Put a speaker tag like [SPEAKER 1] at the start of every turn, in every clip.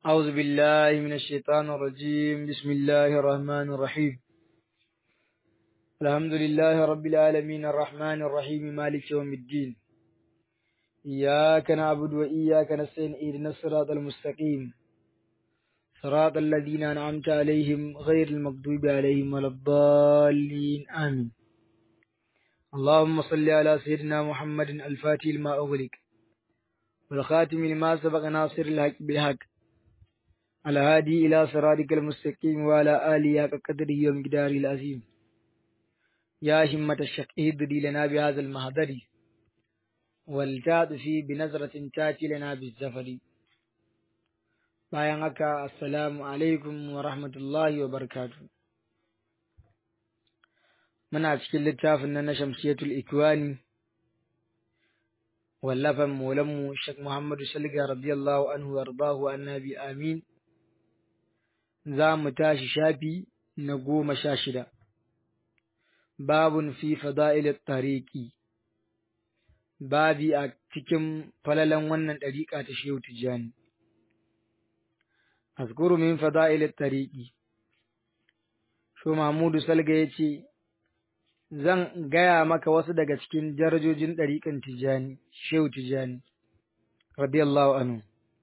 [SPEAKER 1] أعوذ بالله من الشيطان الرجيم بسم الله الرحمن الرحيم الحمد لله رب العالمين الرحمن الرحيم مالك يوم الدين إياك نعبد وإياك نستعين اهدنا الصراط المستقيم صراط الذين أنعمت عليهم غير المغضوب عليهم ولا الضالين آمين اللهم صل على سيدنا محمد الفاتح لما أغلق والخاتم لما سبق ناصر الحق بالحق الهادي إلى صراطك المستقيم وعلى آله حق قدره ومقداره العظيم يا همة الشق اهدري لنا بهذا المهدر والتعطفي بنظرة تاتي لنا بالزفر bayan haka assalamu alaikum wa rahmatullahi wa barakatu muna cikin littafin nan na shamsiyatul ikwani wallafan maulanmu shek muhammadu salga radiyallahu anhu wardahu annabi amin za mu tashi shafi na goma sha shida babun fi fada'il tariki babi a cikin falalan wannan ɗariƙa ta shehu tijjani azkuru min fada'il tariqi sho Mahmudu Salga yace zan gaya maka wasu daga cikin darajojin ɗariƙan Tijani Shehu Tijani radiyallahu anhu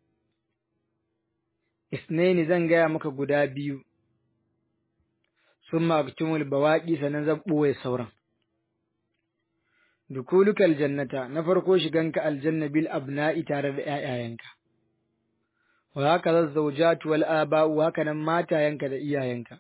[SPEAKER 1] isnaini zan gaya maka guda biyu summa aktumul bawaqi sanan zan ɓoye sauran dukuluka aljannata na farko shiganka aljanna bil abna'i tare da ƴaƴayenka wa haka zazzawjatu wal aba'u haka nan matayenka da iyayenka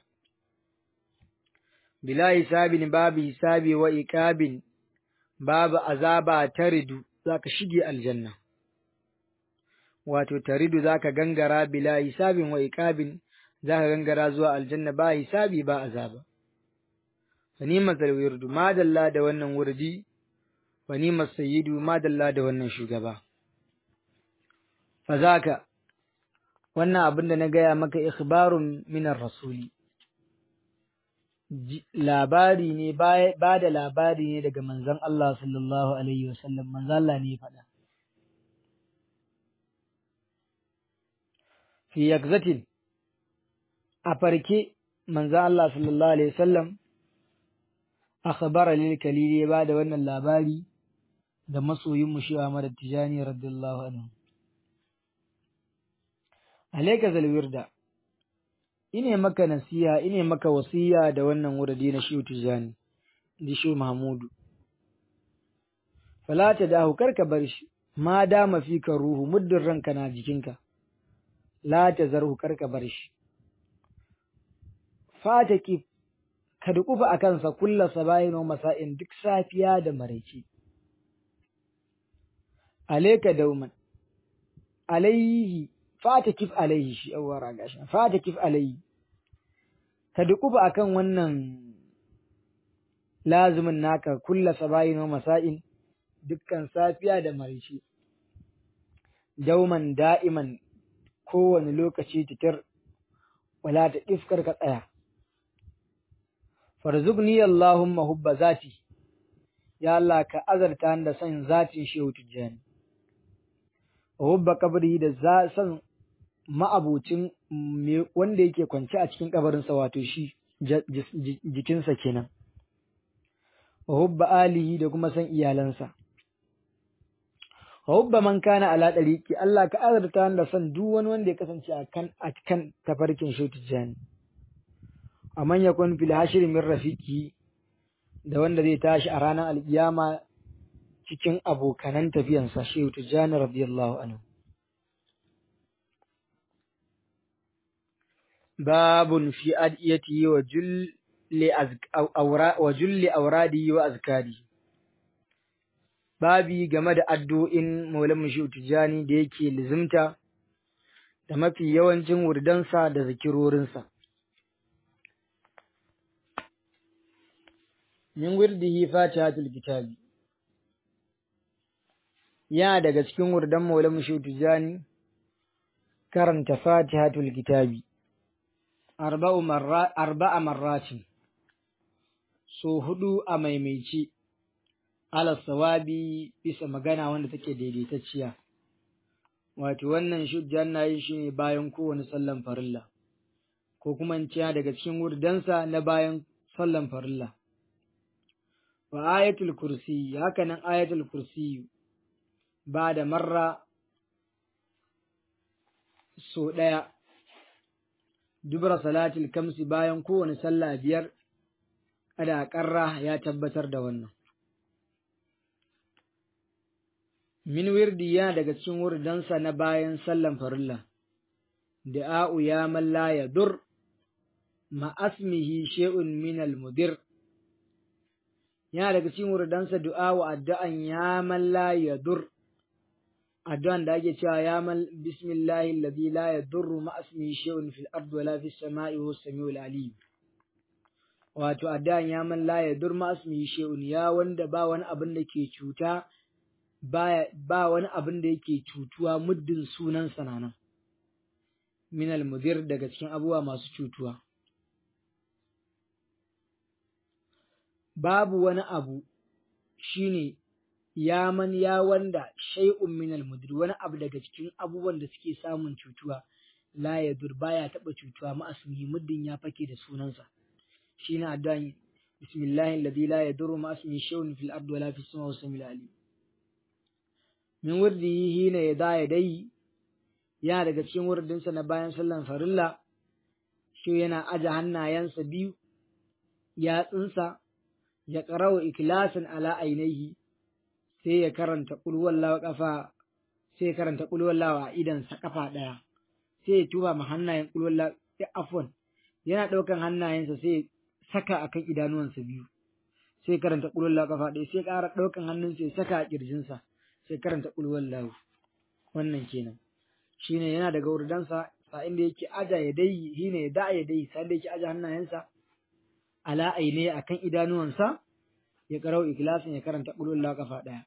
[SPEAKER 1] bila hisabin babu hisabi wa iqabin babu azaba taridu zaka shige aljanna wato taridu zaka gangara bila hisabin wa iqabin zaka gangara zuwa aljanna ba hisabi ba azaba wani masal wirdu madalla da wannan wurdi wani masayidu madalla da wannan shugaba fazaka wannan abin da na gaya maka ikhbarun minar rasuli labari ne ba da labari ne daga manzon Allah sallallahu alaihi wasallam manzon Allah ne faɗa fi yakzatin a farke manzon Allah sallallahu alaihi wasallam akhbara lil kalili ba da wannan labari da masoyin mu shi Ahmad Tijani radiyallahu anhu alaika zalwirda ine maka nasiha ine maka wasiya da wannan wurdi na shi tijani di shi mahmudu fala ta dahu karka bar shi ma dama fika ruhu muddin ranka na jikinka la ta zarhu karka bar shi fataki ka dukufa a kansa kulla sabayin wa masa'in duk safiya da maraice alaika dauman alaihi fata kif alaihi shi awara gashi fata kif alaihi ka dukuba akan wannan lazumin naka kulla sabayin wa masa'in dukkan safiya da marishi dauman da'iman kowane lokaci titir wala ta ifkar ka tsaya farzuqni allahumma hubba zati ya Allah ka azarta da son zatin shehu tijjani hubba kabri da za san ma'abucin wanda yake kwance a cikin kabarinsa wato shi jikinsa kenan wa hubba alihi da kuma san iyalansa wa hubba man kana ala dariqi Allah ka azurta da san duk wani wanda ya kasance a kan a kan tafarkin shi tijani amman yakun fil hashri min rafiqi da wanda zai tashi a ranar alkiyama cikin abokanan tafiyansa shehu tijani radiyallahu anhu باب في أدئيته وجل وجل أوراده وأذكاره babi game da addu'in Maulana Shehu Tijjani da yake lizimta da mafi yawancin wurdansa da zikirorinsa. Min wirdihi fatihatul kitabi yana daga cikin wurdan Maulana Shehu Tijjani karanta fatihatul kitabi. arba'a marratin so hudu a maimaici ala sawabi bisa magana wanda take daidaitacciya wato wannan shujjan na yin shi ne bayan kowane sallan farilla ko kuma in ciya daga cikin wurdansa na bayan sallan farilla wa ayatul kursi haka nan ayatul kursi ba da marra so ɗaya dubra salatul kamsi bayan kowane sallah biyar kada ƙarra ya tabbatar da wannan min wirdi yana daga cikin wurdansa na bayan sallan farilla da'a'u ya man la yadur ma asmihi shay'un min al-mudir yana daga cikin wurdansa du'a'u addu'an ya man la yadur addu'an da ake cewa ya man bismillahi alladhi la yadurru ma asmihi shay'un fil ardi wala fis sama'i huwa samiul alim wato addu'an ya man la yadur ma asmihi shay'un ya wanda ba wani abin da ke cuta ba wani abin da yake cutuwa muddin sunan sananan minal mudir daga cikin abubuwa masu cutuwa babu wani abu shine ya man ya wanda shay'un minal mudir wani abu daga cikin abubuwan da suke samun cutuwa la yadur baya taba cutuwa ma'asmi muddin ya fake da sunansa shine addu'an bismillahi alladhi la yadurru ma'asmi shay'un fil ardi wala fis samawati samil alim min wurdihi hina ya da ya dai yana daga cikin wurdinsa na bayan sallan farilla shi yana aje hannayensa biyu yatsunsa ya ƙarawa ikilasin ala ainihi sai ya karanta ƙulwallawa ƙafa sai ya karanta ƙulwallawa a idansa ƙafa ɗaya sai ya tuba ma hannayen ƙulwallawa afwan yana ɗaukan hannayensa sai ya saka akan idanuwansa biyu sai karanta ƙulwallawa ƙafa ɗaya sai ƙara ɗaukan hannunsa ya saka a ƙirjinsa sai karanta ƙulwar lahu wannan kenan shine yana daga wurdansa sa inda yake aja ya dai shine ya da ya dai sa inda yake aja hannayensa ala aine akan idanuwansa ya karau ikhlasin ya karanta ƙulwar lahu kafa ɗaya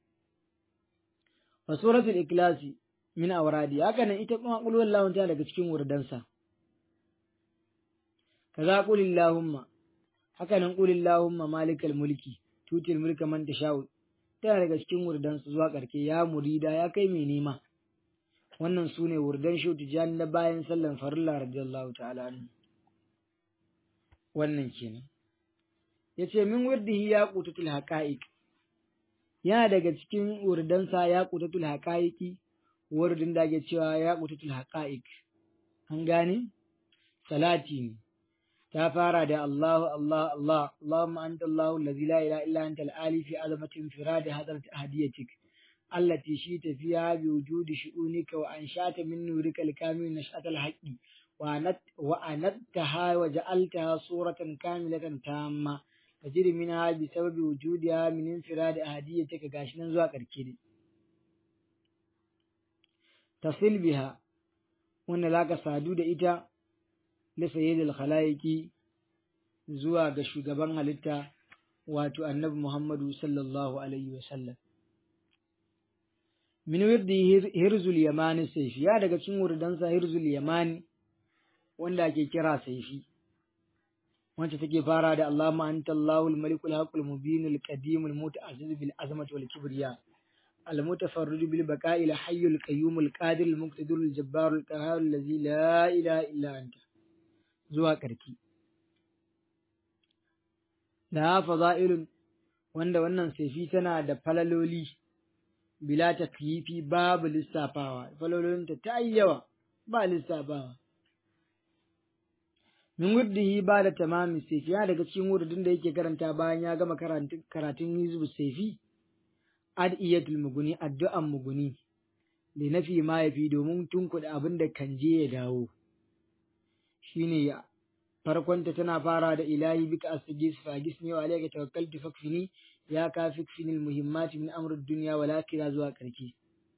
[SPEAKER 1] wa suratul ikhlasi min awradi haka nan ita kuma ƙulwar lahu ta daga cikin wurdansa kaza qulillahumma haka nan qulillahumma malikal mulki tutil mulka man tasha'u tana daga cikin wurdansu zuwa ƙarke ya murida ya kai mai nema wannan su ne wurdan shi tijani na bayan sallan farilla radiyallahu ta'ala anhu wannan kenan ya ce min wurdihi ya qutatul haqa'iq yana daga cikin wurdansa ya qutatul haqa'iqi wurdin da ake cewa ya qutatul haqa'iq an gane salati ne ta fara da Allahu Allah Allah Allahumma anta Allahu allazi la ilaha illa anta al-ali fi azamati infiradi hadrat ahadiyatik allati shita fiha bi wujudi shu'unika wa anshata min nurika al-kamil nash'at al-haqqi wa anat wa anattaha wa ja'altaha suratan kamilatan tamma tajri minha bi sababi wujudiha min infiradi ahadiyatik gashi nan zuwa karke dai tasil biha wanda zaka sadu da ita da sayyidul khalaiki zuwa ga shugaban halitta wato annabi Muhammadu sallallahu alaihi wa sallam min wirdi hirzul yamani saifi ya daga cikin wurdansa hirzul yamani wanda ake kira saifi wacce take fara da Allahumma anta Allahul malikul haqqul mubinul qadimul muta'azziz bil azmati wal kibriya المتفرد بالبقاء الحي القيوم القادر المقتدر الجبار القهار الذي لا إله إلا أنت zuwa ƙarki. Da faza'ilun wanda wannan saifi tana da falaloli bila takyifi babu lissafawa, falalolinta ta yi yawa ba lissafawa. Min wurdihi ba da tamamin saifi ya daga cikin wurdin da yake karanta bayan ya gama karatun hizbu saifi, ad'iyatul muguni addu'an muguni, da nafi ma ya fi domin tunkuɗa abin da kan je ya dawo. shine ya farkonta tana fara da ilahi bika astajis fa gisni wa alayka tawakkaltu fakfini ya ka fikfini almuhimmati min amri dunya wal akhirah zuwa karki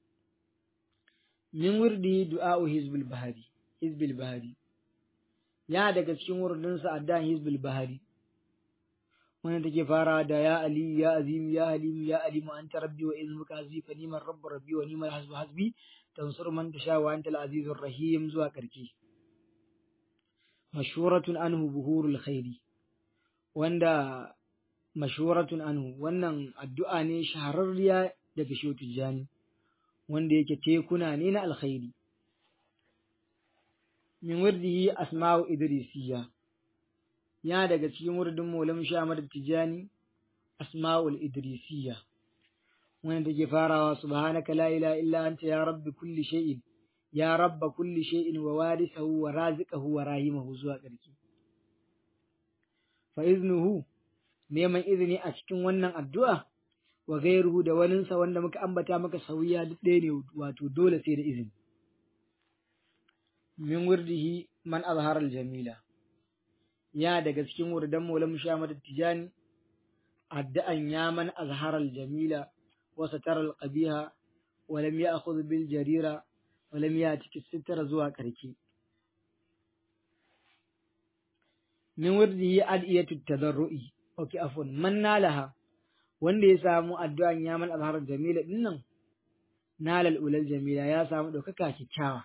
[SPEAKER 1] min wurdi du'a'u hizbul bahari hizbul bahari ya daga cikin wurdin sa addan hizbul bahari wannan take fara da ya ali ya azim ya halim ya alim anta rabbi wa ilmuka azifa niman rabbu rabbi wa niman hasbu hasbi tansur man tasha wa anta al-azizur rahim zuwa karki mashhuratun anhu buhurul khairi wanda mashhuratun anhu wannan addu'a ne shahararriya daga Shehu Tijjani wanda yake tekuna ne na alkhairi min wirdihi asma'u idrisiya ya daga cikin wurdin maulam shamar tijani asma'ul idrisiya wanda take farawa subhanaka la ilaha illa anta ya rabbi kulli shay'in ya rabba kulli shay'in wa warisahu wa raziqahu wa rahimahu zuwa ƙarshe fa iznuhu neman izini a cikin wannan addu'a wa gairuhu da waninsa wanda muka ambata maka sauya duk ɗaya ne wato dole sai da izini min wurdihi man azhara jamila ya daga cikin wurdan maulam shamad tijani addu'an ya man azhara jamila wa satara al-qabiha wa lam ya'khudh bil jarira wa lam ya'tik sitara zuwa karki min wurdihi adiyatu tadarru'i okay afwan man nalaha wanda ya samu addu'an ya man azhara jamila dinnan nalal ulal jamila ya samu ɗaukaka kyakkyawa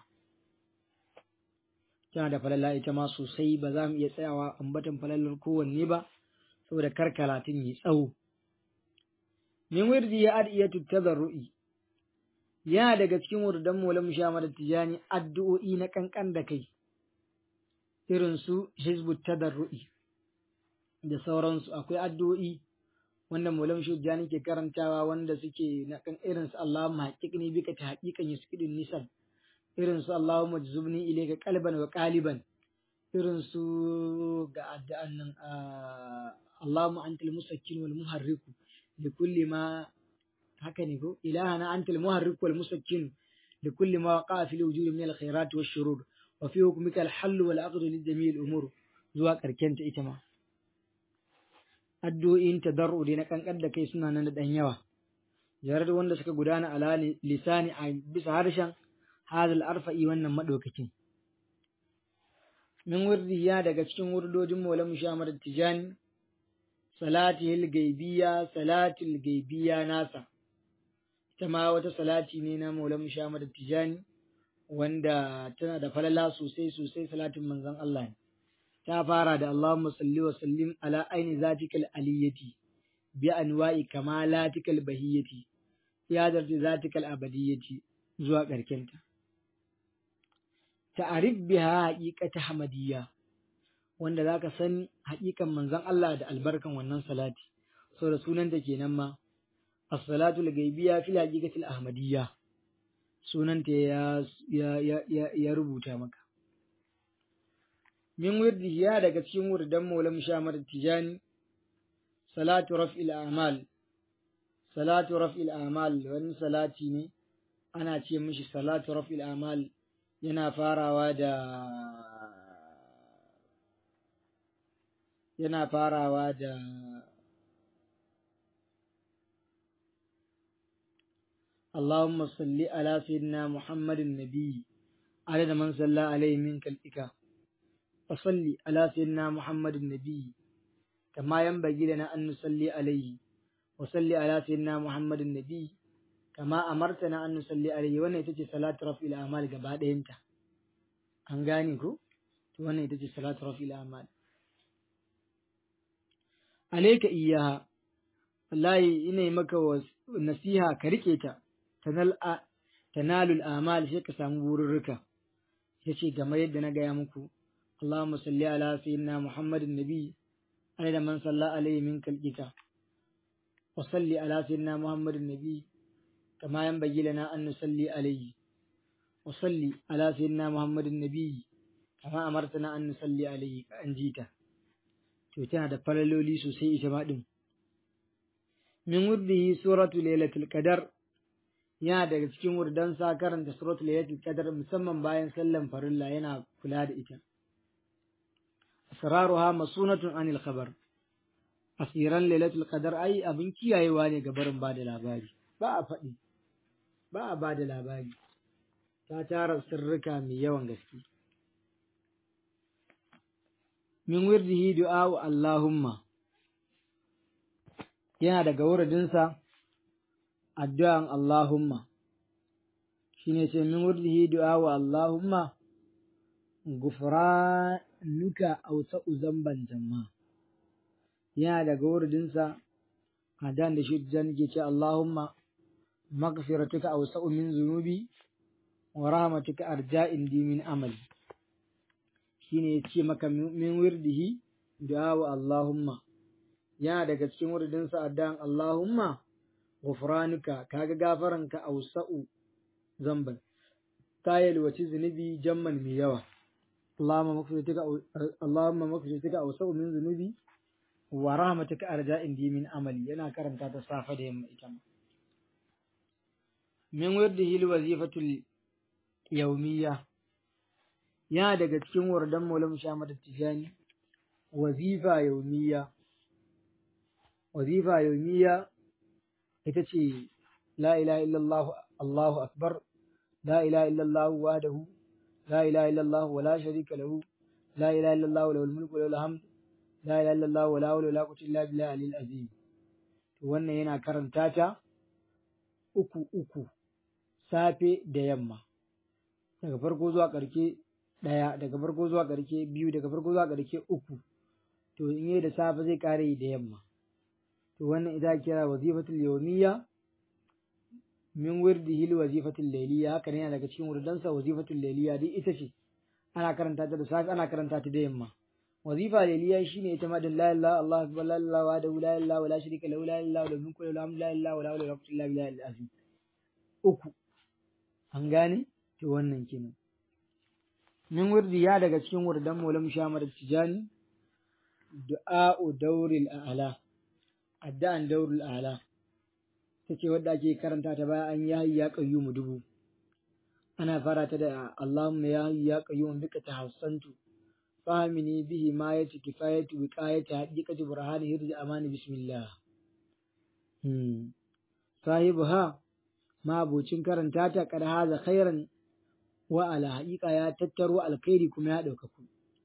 [SPEAKER 1] tana da falala ita ma sosai ba za mu iya tsayawa ambatan falalar kowanne ba saboda kar karatun yi tsawo min wirdi ya adiyatu tadarru'i yana daga cikin wurdan maulam shamar tijani addu'o'i na kankan da kai irin su hizbut tadarru'i da sauransu akwai addu'o'i wanda maulam shujjani ke karantawa wanda suke na kan irin su Allahumma haqiqni bika ta haqiqan yusqidun nisab irin su Allahumma jzubni ilayka qalban wa qaliban irin su ga addu'an nan Allahumma antal musakkin wal muharriku li kulli ma haka ne ko ilahana antal muharrik wal musakkin li kulli ma waqa fi wujudi min al khairat wash shurur wa fi hukmika al hal wal aqd li jami' al umur zuwa karkenta ita ma addu'o'in tadarru dai na kankan da kai suna nan da dan yawa jarar wanda suka gudana ala lisani a bisa harshen hadal arfa'i wannan madaukakin min wurdiya daga cikin wurdojin maulam shamar tijani salatihil gaibiya salatul gaibiya nasa ita ma wata salati ne na maulam shamar tijani wanda tana da falala sosai sosai salatin manzon Allah ne ta fara da Allahumma salli wa sallim ala aini zatikal aliyati bi anwa'i kamalatikal bahiyati ya zarti zatikal abadiyati zuwa ƙarkenta. Ta'arif biha haƙiƙata hamadiyya wanda za ka san haƙiƙan manzon Allah da albarkan wannan salati, sau da sunanta kenan ma, as-salatu al-gaibiya fil haqiqatil ahmadiyya sunanta ya, ya, ya, ya rubuta maka. min wirdiya daga cikin wurdan maulam shamar tijani salatu raf'il amal salatu raf'il amal wani salati ne ana ce mishi salatu raf'il amal yana farawa da yana farawa da اللهم صل على سيدنا محمد النبي عدد من صلى عليه منك الإكرام فصلي على سيدنا محمد النبي كما ينبغي لنا أن نصلي عليه وصلي على سيدنا محمد النبي كما أمرتنا أن نصلي عليه وانا يتجي صلاة رفع الأعمال قبعد انت أنغانيكو وانا يتجي صلاة رفع الأعمال عليك إياها والله إني مكا نسيها كريكيتا تنال تنال الأعمال شيء سامبور الركا yace game yadda na gaya muku اللهم صل على سيدنا محمد النبي عدد من صلى عليه من كالجك وصل على سيدنا محمد النبي كما ينبغي لنا أن نصلي عليه وصل على سيدنا محمد النبي كما أمرتنا أن نصلي عليه كأنجيتا تتنا دفللولي سوسي إسماء من ورده سورة ليلة القدر yana daga cikin wurdan sa karanta suratul laylatul qadar musamman bayan sallan farilla yana kula da ita asraruha masunatun anil khabar asiran lailatul qadar ai abin kiyayewa ne ga barin bada labari ba a faɗi ba a bada labari ta tara sirrika mai yawan gaske min wirdihi du'a wa allahumma yana daga wuridinsa addu'an allahumma shine ce min wirdihi du'a wa allahumma gufranuka ausa'u zamban jamma yana daga wurdinsa hadan da shi jan ke ce Allahumma maghfiratuka awsa'u min zunubi wa rahmatuka arja indi min amali shine yace maka min wirdihi du'a wa Allahumma yana daga cikin wurdin sa addan Allahumma ghufranuka kaga gafaranka awsa'u zamban ta yalwaci zunubi jamman mai yawa Allahumma maghfiratuka Allahumma maghfiratuka awsa'u min zunubi wa rahmatuka arja indi min amali yana karanta ta safa da yamma ita ma min wirdihi alwazifatul yawmiyya yana daga cikin wardan Maulana Muhammad Tijani wazifa yawmiyya wazifa yawmiyya ita ce la ilaha illallah Allahu akbar la ilaha illallah wahdahu la ilaha illallah wa la sharika lahu la ilaha illallah lahul mulku wa lahul hamd la ilaha illallah wa la hawla wa la quwwata illa billahi al azim to wannan yana karanta ta uku uku safe da yamma daga farko zuwa ƙarke ɗaya daga farko zuwa ƙarke biyu daga farko zuwa ƙarke uku to in yi da safe zai ƙare da yamma to wannan ita kira wazifatul yawmiyya min wirdihi wazifatul layliya haka ne yana daga cikin wurdansa wazifatul layliya duk ita ce ana karanta ta da safe ana karanta ta da yamma wazifa layliya shine ita ma da la ilaha Allah akbar la ilaha wa la ilaha wa la sharika lahu la ilaha wa mulku lahu la ilaha wa la hawla wa la quwwata illa billahi al-azim uku an gane to wannan kenan min wurdi ya daga cikin wurdan Maulam Shamar Tijani du'a'u dauril a'la addu'an dauril a'la tace wadda ake karanta ta bayan an yayi ya qayyumu dubu ana fara ta da Allahumma ya hayyu ya qayyum bika tahassantu fahimini bihi ma yati kifayatu wiqayati haqiqati burhani hirji amani bismillah hmm sahibuha ma abocin karanta ta kad haza khairan wa ala haqiqa ya tattaro alkhairi kuma ya daukaku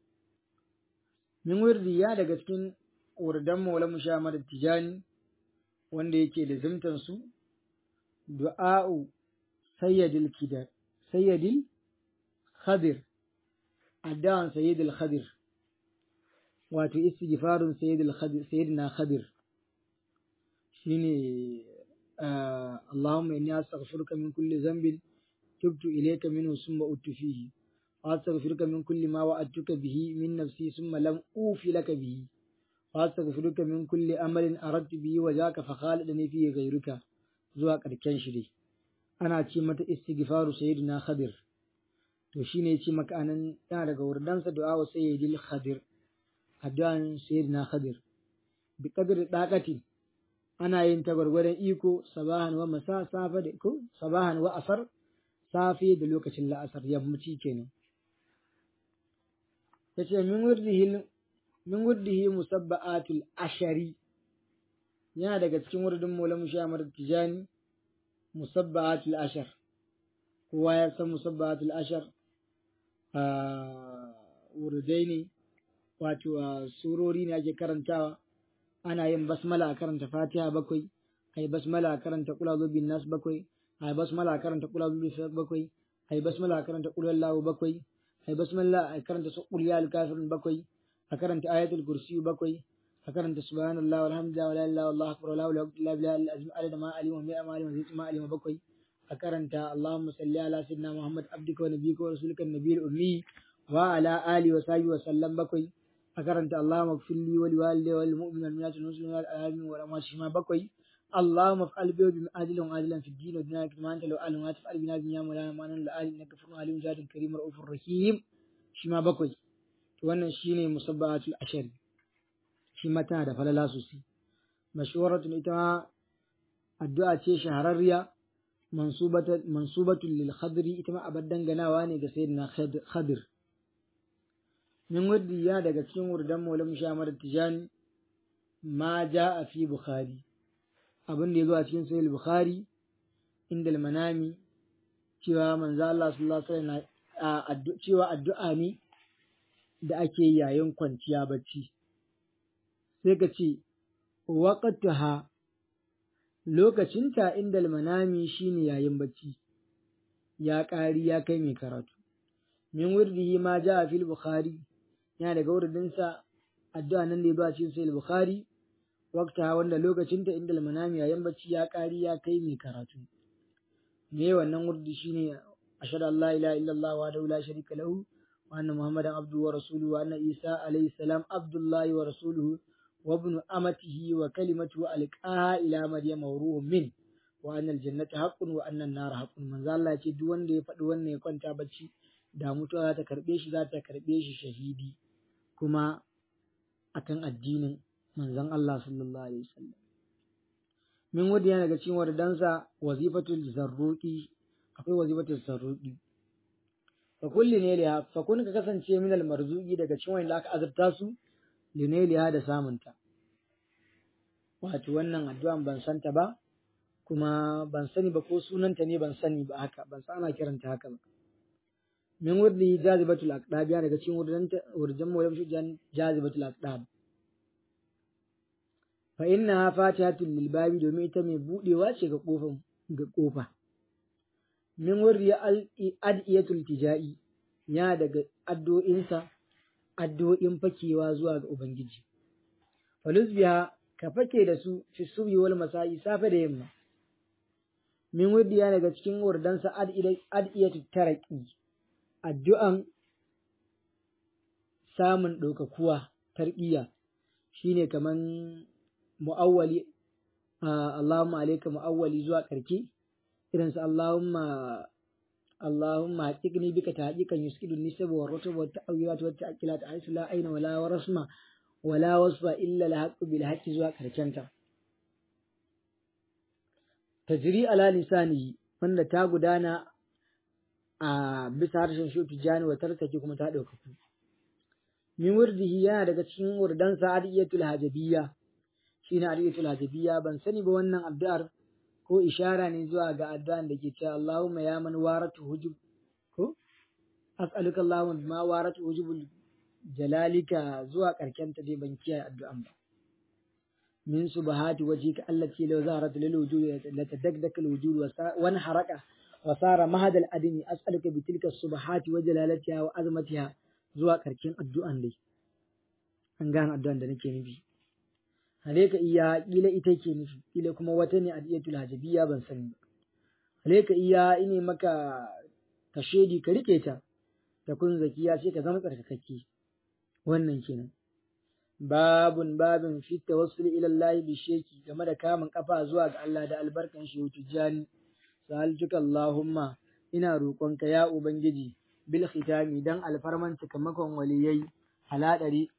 [SPEAKER 1] min wirdi ya daga cikin wurdan maulamu shamar tijani wanda yake da zimtan su du'a'u sayyidil kidar sayyidil khadir addan sayyidil khadir wato istighfarun sayyidil khadir sayyidina khadir shine اللهم إني أستغفرك من كل ذنب تبت إليك منه ثم أت فيه وأستغفرك من كل ما وعدتك به من نفسي ثم لم أوف لك به وأستغفرك من كل أمل أردت به وجاك فخالدني فيه غيرك zuwa ƙarshen shi dai ana ce mata istighfaru sayyidina khadir to shine yace maka anan yana daga wurdansa du'a wa sayyidil khadir addu'an sayyidina khadir bi qadri daqati ana yin ta gwargwadon iko sabahan wa masa safa da ko sabahan wa asar safi da lokacin la'asar yammaci kenan yace min wurdihi min wurdihi musabba'atul ashari yana daga cikin wurdin Maulana Shamar Tijani musabba'atul ashar kowa ya san musabba'atul ashar a wurdai ne wato surori ne ake karantawa ana yin basmala a karanta fatiha bakwai ai basmala a karanta kula bin nas bakwai ai basmala a karanta kula bin bakwai ai basmala a karanta kula lahu bakwai ai basmala a karanta qul ya al-kafirun bakwai a karanta ayatul kursi bakwai a karanta subhanallahi walhamdulillahi wala ilaha illallah akbar la ilaha illa billah al-azim adada ma alima ma alima zai ma alima bakwai a karanta allahumma salli ala sayyidina muhammad abdika wa nabiyyika wa rasulika an-nabiyil ummi wa ala alihi wa sahbihi wa sallam bakwai a karanta Allahumma gfirli wa liwalidayya wal mu'minina wal mu'minati wal muslimina wal alamin wa ramma shi ma bakwai Allahumma fa'al bi bi ajilan wa ajilan fi din wa dunya kama anta law alim wa taf'al bina dunya wa la ma nan la alim innaka furun alim jadin karim raufur rahim shi ma bakwai to wannan shine musabbahatul ashar shi ma tana da falala sosai mashhuratun ita addu'a ce shahararriya mansubatun mansubatun lil khadri ita ma abad danganawa ne ga sayyidina khadir min wurdiya daga cikin wurdan maulam shamar tijani ma ja a fi bukhari abin da ya zo a cikin sahih bukhari inda manami cewa manzo Allah sallallahu alaihi wasallam cewa addu'a ne da ake yayin kwanciya bacci sai ka ce waqtaha lokacinta inda manami shine yayin bacci ya ƙari ya kai mai karatu min wurdihi ma ja a fil bukhari yana daga wuridinsa addu'a nan da ya ba cikin sai bukhari wakta wanda lokacinta inda manami yayin bacci ya ƙari ya kai mai karatu me wannan wurdi shine ashhadu an la ilaha illallah wa la sharika lahu wa anna muhammadan abduhu wa rasuluhu wa anna isa alayhi salam abdullahi wa rasuluhu wa ibnu amatihi wa kalimatuhu alqaha ila maryama wa ruhun min wa anna aljannata haqqun wa anna an-nara haqqun manzo Allah ya ce duk wanda ya faɗi wannan ya kwanta bacci da mutuwa za ta karbe shi za ta karbe shi shahidi kuma akan addinin manzon Allah sallallahu alaihi wasallam min wadda yana daga cikin wardansa wazifatul zarruqi akwai wazifatul zarruqi fa kulli ne liha fa kun ka kasance min al marzuqi daga cikin wanda aka azurta su lineliha da samunta wato wannan addu'an ban santa ba kuma ban sani ba ko sunanta ne ban sani ba haka ban san ana kiranta haka ba min wurdi jazibatul aqdab ya daga cikin wurdanta wurjan mawlam shi jazibatul aqdab fa inna fatihatul lil babi domin ita mai budewa ce ga kofan ga kofa min wurdi adiyatul tijai ya daga addu'insa addu'o'in fakewa zuwa ga ubangiji falus biya ka fake da su fi subhi wal masai safe da yamma min wurdi ya daga cikin wurdansa adiyatul taraqi addu'an samun ɗaukakuwa tarbiyya shine kaman mu'awwali Allahumma alayka mu'awwali zuwa ƙarke irin su Allahumma Allahumma haqiqni bika tahqiqan yuskidu nisab wa rutub wa ta'awilat wa ta'qilat aisu la aina wala warasma wala wasfa illa al-haqqu bil haqqi zuwa ƙarkenta tajri ala lisanihi wanda ta gudana a bisa harshen shi tijani wa tartake kuma ta ɗaukaku. Min wurdihi yana daga cikin wurdansa adiyatul hajabiyya shi ne adiyatul hajabiyya ban sani ba wannan addu'ar ko ishara ne zuwa ga addu'an da ke cewa Allahumma ya man waratu hujub ko as'aluka Allahumma bima waratu hujubul jalalika zuwa karken ta dai ban kiyaye addu'an ba. min subahati wajhika allati law zaharat lil wujud la tadakdak al wujud wa haraka وصار مهد الأدم أسألك بتلك الصبحات وجلالتها وعظمتها zuwa ƙarshen addu'an dai an gane addu'an da nake nufi hale ka iya ƙila ita ke nufi ƙila kuma wata ne adiyatul hajabiyya ban sani ba hale ka iya ine maka ka shedi ka rike ta ta kun zakiya sai ka zama tsarkakakke wannan kenan babun babin fi tawassul ila Allah bi sheki game da kamun kafa zuwa ga Allah da albarkan shi tijani sa'altuka Allahumma ina roƙonka ya Ubangiji bil khitami dan alfarman cikamakon waliyai haladari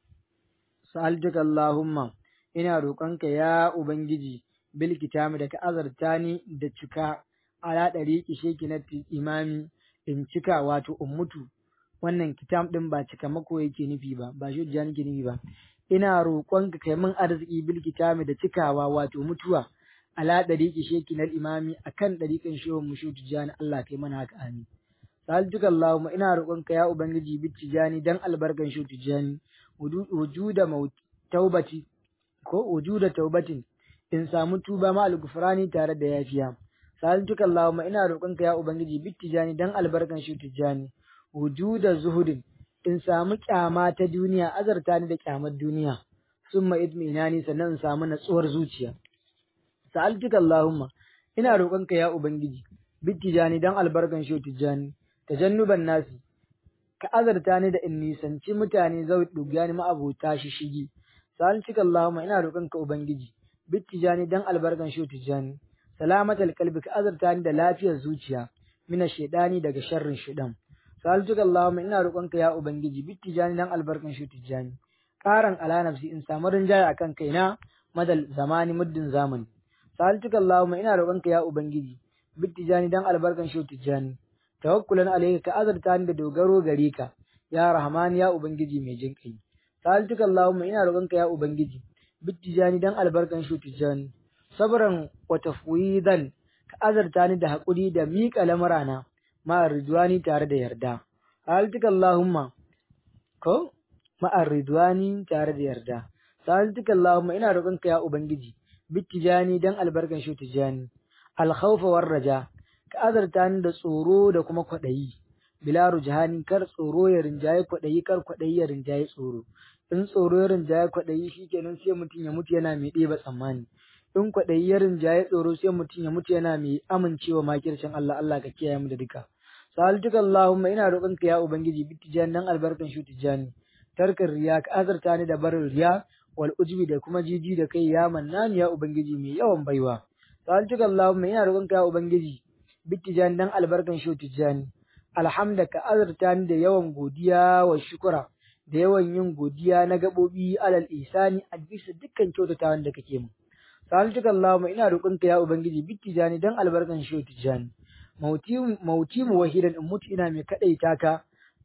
[SPEAKER 1] sa'altuka Allahumma ina roƙonka ya Ubangiji bil kitami da ka azarta ni da cika haladari kisheki na imami in cika wato ummutu wannan kitam din ba cikamako yake nufi ba ba shi nake nufi ba ina roƙonka kai min arziki bil kitami da cikawa wato mutuwa ala ɗariƙi sheki na imami a kan ɗariƙin shehun mushu tijjani Allah kai mana haka amin. Sa'altuka Allahumma ina roƙonka ya Ubangiji bi tijjani dan albarkan shehu tijjani wujuda taubati ko wujuda taubatin in samu tuba ma al tare da yafiya. Sa'altuka Allahumma ina roƙonka ya Ubangiji bi tijjani dan albarkan shehu tijjani wujuda zuhudin in samu kyama ta duniya azarta ni da kyamar duniya summa idminani sannan in samu natsuwar zuciya. sa'altuka Allahumma ina roƙonka ya ubangiji bittijani dan albarkan shi tijani tajannuban nasi ka azarta ni da in nisanci mutane zau dugani ma'abota shi shigi sa'altuka Allahumma ina roƙonka ubangiji bittijani dan albarkan shi tijani salamatal qalbi ka azarta ni da lafiyar zuciya mina shaidani daga sharrin shaidan sa'altuka Allahumma ina roƙonka ya ubangiji bittijani dan albarkan shi tijani ƙaran ala nafsi in samu rinjaye akan kaina madal zamani muddin zamani sa'altuka Allahumma ina roƙonka ya ubangiji bittijani dan albarkan shi tijani tawakkulan alayka ka azarta ni da dogaro gare ka ya rahman ya ubangiji mai jin kai sa'altuka Allahumma ina roƙonka ya ubangiji bittijani dan albarkan shi tijani sabran wa tafwidan ka azarta ni da haƙuri da miƙa lamurana ma ridwani tare da yarda sa'altuka Allahumma ko ma ridwani tare da yarda sa'altuka Allahumma ina roƙonka ya ubangiji bittijani dan albarkan shi tijani alkhawfa war raja ka azarta ni da tsoro da kuma kwaɗayi bila rujhani kar tsoro ya rinjaye kwaɗayi kar kwaɗayi ya rinjaye tsoro in tsoro ya rinjaye kwaɗayi shikenan sai mutum ya mutu yana mai ɗeba tsammani in kwaɗayi ya rinjaye tsoro sai mutum ya mutu yana mai amincewa makircin Allah Allah ka kiyaye mu da duka salatuka Allahumma ina roƙonka ya ubangiji bittijan dan albarkan shu tijani tarkar riya ka azarta ni da barin riya wal ujbi da kuma jiji da kai ya mannani ya ubangiji mai yawan baiwa salatuka Allahumma ina roƙonka ya ubangiji bittijan dan albarkan shu tijani alhamda ka azarta ni da yawan godiya wa shukura da yawan yin godiya na gaɓoɓi alal isani a bisa dukkan kyautatawan da kake mu salatuka Allahumma ina roƙonka ya ubangiji bittijani dan albarkan shu tijani mauti mu wahidan in mutu ina mai kaɗaita ka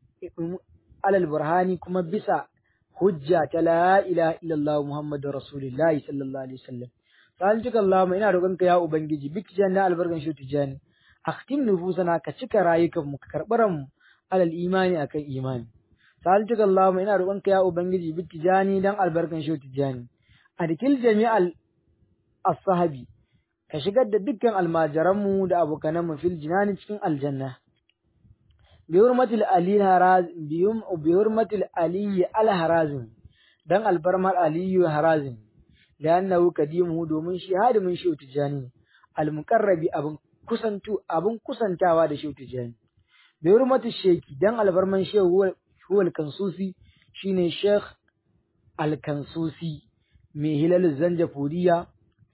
[SPEAKER 1] alal burhani kuma bisa hujja ta la ilaha illallah muhammadu rasulullahi sallallahu alaihi wasallam salatuka allahumma ina roƙonka ya ubangiji bikjan na albarkan shi tijani akhtim nufusana ka cika rayukan mu ka karɓi mu alal imani akan imani salatuka allahumma ina roƙonka ya ubangiji bikjani dan albarkan shi tijani adkil jami'al as-sahabi ka shigar da dukkan almajiranmu da abokananmu fil jinani cikin aljanna bi hurmatil ali haraz bi hurmatil ali al harazim dan albarmar aliyu harazim da annahu kadimu domin shi hadimin shi tijani al muqarrabi abun kusantu abun kusantawa da shi tijani bi hurmatil sheki dan albarman shehu huwal kansusi shine sheikh al kansusi mai hilal zanjafuriya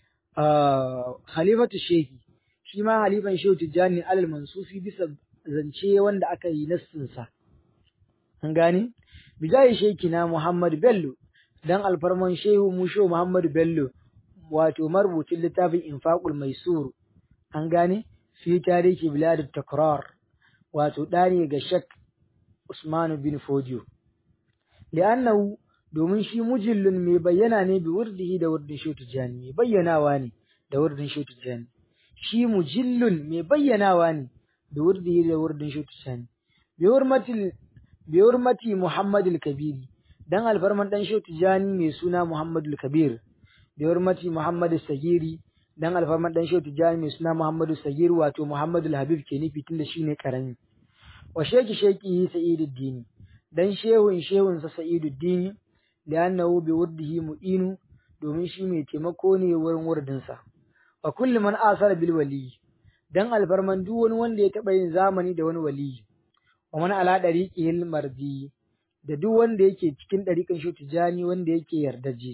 [SPEAKER 1] halifatu shehi shi ma halifan shehu tijjani alal mansufi bisa zance wanda aka yi nassinsa an gane bijayi sheki na muhammad bello dan alfarman shehu musho muhammad bello wato marubucin littafin infaqul maisur an gane fi tarihi bilad takrar wato ɗani ga shek usman bin fodiyo li'annahu domin shi mujillun mai bayyana ne bi wurdihi da wurdin shehu tijjani mai bayyanawa ne da wurdin shehu tijjani shi mujillun mai bayyanawa ne da wurdihi da wurdin shehu tijjani bi hurmatil bi hurmati muhammadul kabiri dan alfarman dan shehu tijjani mai suna muhammadul kabir bi hurmati muhammadu sagiri dan alfarman dan shehu tijjani mai suna muhammadu sagir wato muhammadul habib ke nufi tunda shine karami wa sheki sheki sa'iduddin dan shehun shehun sa sa'iduddin li'annahu bi wurdihi mu'inu domin shi mai taimako ne wurin wurdinsa wa kulli man asara bil wali dan alfarman duk wani wanda ya taba yin zamani da wani wali wa man ala dariqil mardi da duk wanda yake cikin dariqan shi tijani wanda yake yardaje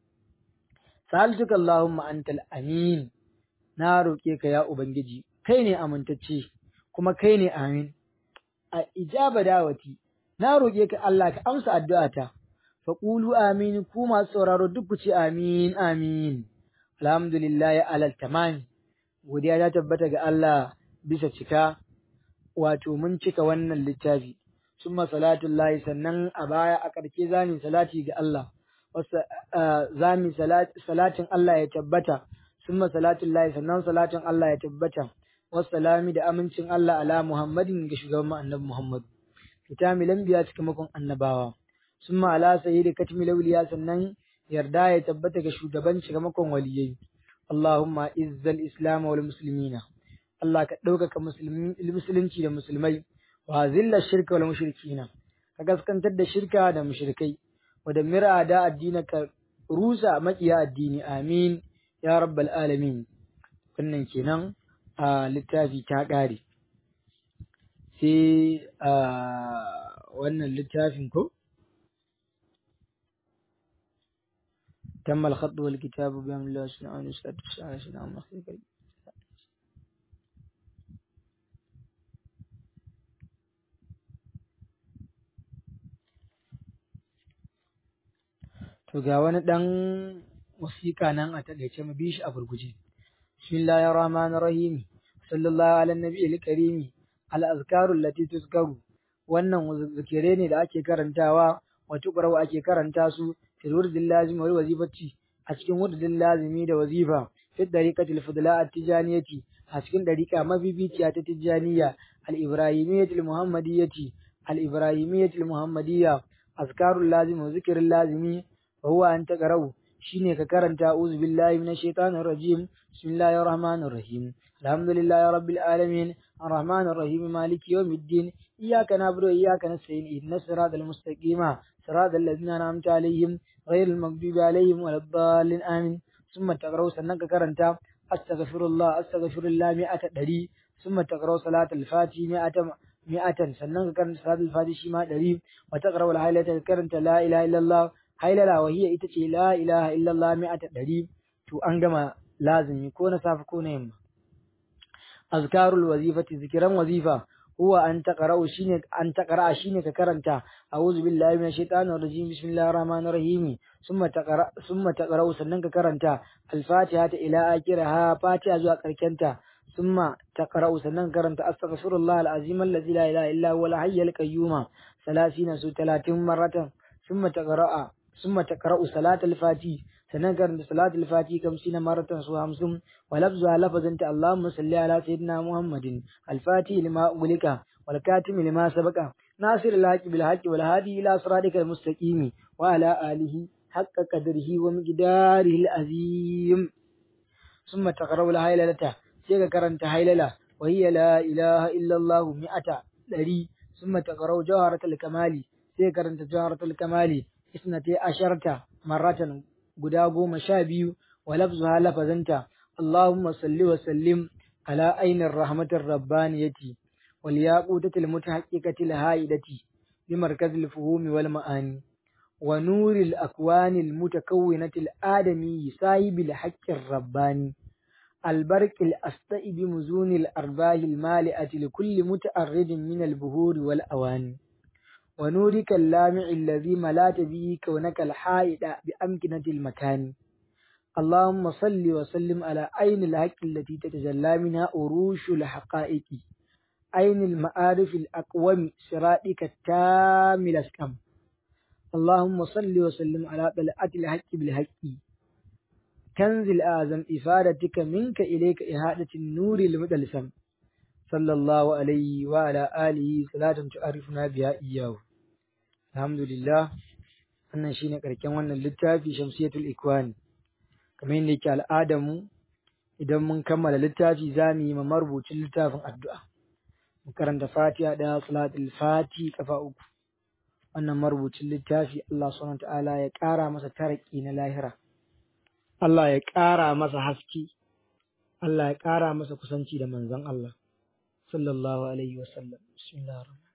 [SPEAKER 1] saltuka allahumma antal amin na roke ka ya ubangiji kai ne amintacce kuma kai ne amin a ijaba dawati na roke ka Allah ka amsa addu'ata faƙulu amin ku masu sauraro duk ku ce amin amin alhamdulillahi alal tamam godiya ta tabbata ga Allah bisa cika wato mun cika wannan littafi summa salatullahi sannan a baya a ƙarshe zami salati ga Allah zami salatin Allah ya tabbata summa salatullahi sannan salatin Allah ya tabbata wassalami da amincin Allah ala Muhammadin ga shugaban annabi Muhammad kitamilan biya cikamakon annabawa sun ala sayi da katmi lauliya sannan yarda ya tabbata ga shugaban cikamakon waliyai Allahumma izzal islam wal muslimina Allah ka ɗaukaka musulunci da musulmai wa zilla shirka wal mushrikina ka gaskantar da shirka da mushrikai wa da mira da addini ka rusa makiya addini amin ya rabbal alamin wannan kenan a littafi ta ƙare sai a wannan littafin ko تم الخط والكتاب بأمر الله سبحانه وتعالى على سيدنا محمد To ga wani ɗan wasiƙa nan a taƙaice mu bi shi a gurguje. Bismillahir Rahmanir Rahim. Sallallahu ala nabiyil karimi. Al azkarul lati tuzkaru. Wannan zikire ne da ake karantawa wa tuqra ake karanta su fil wurdil lazim wal wazifati a cikin wurdil lazimi da wazifa fi dariqatil fudla at-tijaniyati a cikin dariqa mabibiciya ta tijaniya al-ibrahimiyyati al-muhammadiyyati al-ibrahimiyyati al-muhammadiyya azkarul lazim wa zikrul lazimi وهو أن تقرأوا شيني ككرنت أعوذ بالله من الشيطان الرجيم بسم الله الرحمن الرحيم الحمد لله رب العالمين الرحمن الرحيم مالك يوم الدين إياك نعبد وإياك نستعين إهدنا الصراط المستقيم صراط الذين أنعمت عليهم غير المغضوب عليهم ولا الضالين آمين summa taqra'u sannan ka karanta astaghfirullah astaghfirullah mi'ata ɗari summa taqra'u salatul fati mi'ata mi'atan sannan ka karanta salatul fati shi ma ɗari wa taqra'u al-hailata ka karanta la ilaha illallah hailala wa hiya ita ce la ilaha illallah mi'ata ɗari to an gama lazimi ko na safe ko na yamma azkarul wazifati zikiran wazifa huwa an taqra'u shine an taqra'a shine ka karanta a'udhu billahi minash shaitanir rajim bismillahir rahmanir rahim summa taqra summa taqra'u sannan ka karanta al-fatiha ta ila akhiraha fatiha zuwa karkenta summa taqra'u sannan ka karanta astaghfirullah al-azim alladhi la ilaha illa huwa al-hayyul qayyum 30 su 30 maratan summa taqra'a summa taqra'u salatul fati sannan karanta salatul fati kamsina maratan su hamsin wa lafzuha lafazanta Allahumma salli ala sayyidina Muhammadin al-fati lima ulika wal katimi lima sabaqa nasir al-haqi bil haqi wal hadi ila siratikal mustaqim wa ala alihi haqqa qadrihi wa miqdarihi al-azim ثم تقرأ الهيللة سيغا كرنت هيللة وهي لا إله إلا الله مئة دري ثم تقرأ جوهرة الكمال سيغا كرنت جوهرة الكمال اثنتي عشرة مرة guda goma sha biyu wa lafzuha lafazanta Allahumma salli wa sallim ala ainin rahmatir rabbaniyati wal yaqutatil mutahaqqiqatil haidati bi markazil fuhumi wal ma'ani wa nuril akwanil mutakawwinatil adami sahibil haqqir rabbani البرق الأسطئ بمزون الأرباح المالئة لكل متأرد من البهور والأواني ونورك اللامع الذي ملات به كونك الحائط بأمكنة المكان اللهم صل وسلم على عين الحق التي تتجلى منها أروش الحقائق عين المعارف الأقوم صراطك التام الأسكم اللهم صل وسلم على طلعة الحق بالحق كنز الأعظم إفادتك منك إليك إهادة النور المدلسم صلى الله عليه وعلى آله صلاة تعرفنا بها إياه alhamdulillah wannan shine karken wannan littafi shamsiyatul ikwani kamar yadda yake al'adar mu idan mun kammala littafi za mu yi ma marubucin littafin addu'a mu karanta fatiha da salatul fati kafa uku wannan marubucin littafi Allah subhanahu ta'ala ya ƙara masa taraki na lahira Allah ya ƙara masa haske Allah ya ƙara masa kusanci da manzon Allah sallallahu alaihi wasallam bismillahir